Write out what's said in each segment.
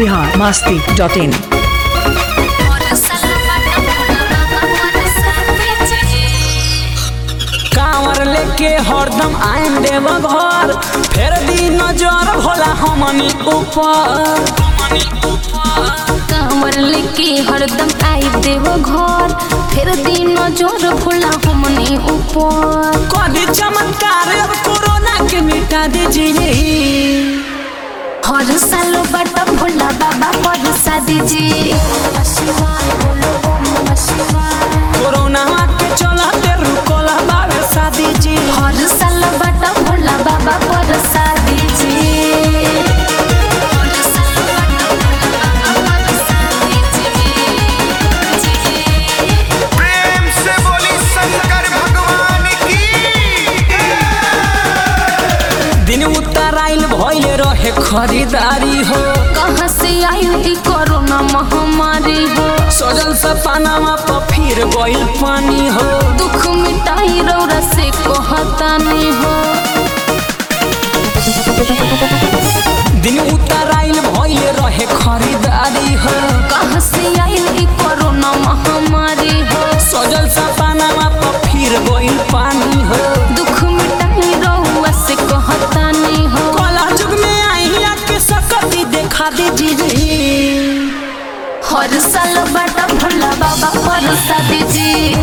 Bihar Masti dot in कांवर लेके हरदम आइन देव घर फेर दी नजर भोला हमनी ऊपर कांवर लेके हरदम आई देव घर फिर दिन जोर भोला हमने ऊपर कभी चमत्कार अब कोरोना के मिटा दीजिए हर साल बट भोला बाबा बरसा दीजिए कोरोना के चलते रुकोला बाबे शादी जी हर साल बट भोला बाबा बरसा दीजिए हर साल बट भोला बाबा बरसा दीजिए प्रेम से बोली शंकर भगवान की दिन उतर आइल भइल रहे खरीदारी हो कहाँ से आई ई कोरोना महामारी हो सजल सपनावा पर फिर गइल पानी हो दुख मिटाई रौरा से कहतानी हो दिन उतर आइल भइल रहे खरीदारी हो कहाँ से आई ई कोरोना महामारी हो सजल सपनावा पर फिर गइल पानी हो दुख मिटाई रौरा से कहतानी हो कला जुग में आई आके सकती देखा दीजिए हर साल बटा भोला बाबा बरसा दीजिए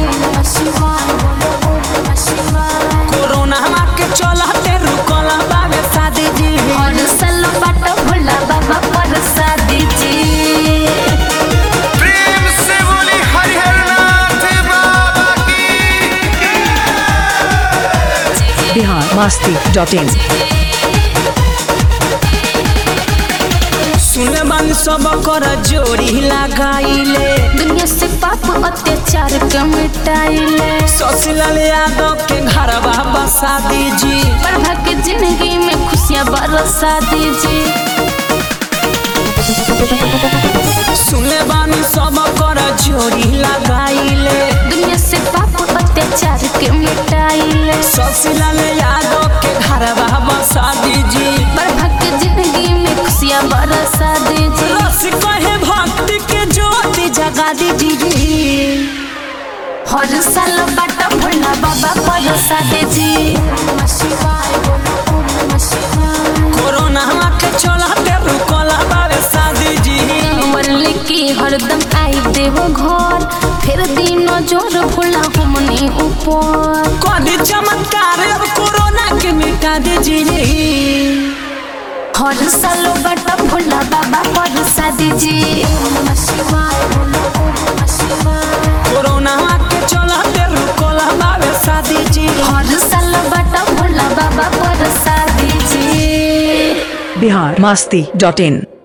कोरोना के चलते रुकला बाबे शादी जी हर साल बटा भोला बाबा बरसा दीजिए प्रेम से बोली हरिहरनाथ बाबा की बिहार मास्ती डॉट इन सुने बानी सब कर जोड़ी लगाइले दुनिया से पाप अत्याचार के मिटाइले ससुलाल यादव के घर बाबा शादी जी प्रभा के जिंदगी में खुशियाँ बरसा दीजिए सुने बानी सब कर जोड़ी लगाइले दुनिया से पाप अत्याचार के मिटाइले ससुलाल यादव के घर बाबा शादी जी प्रभा के जिंदगी में खुशियाँ बरसा दीजिए रस कहे भक्ति के ज्योति जगा दीजिए हर साल बाटा भोला बाबा बरसा दीजिए कोरोना के चलते रुकला बाबे शादी जी कंवर लेके हरदम आई देव घर फिर दिन जोर भोला हमने ऊपर कभी चमत्कार अब कोरोना के मिटा दीजिए हर साल बटा भोला बाबा बरसा दीजिए कोरोना के चलते रुकला बाबे शादी जी हर साल बटा भोला बाबा बरसा दीजिए बिहार मास्ती डॉट इन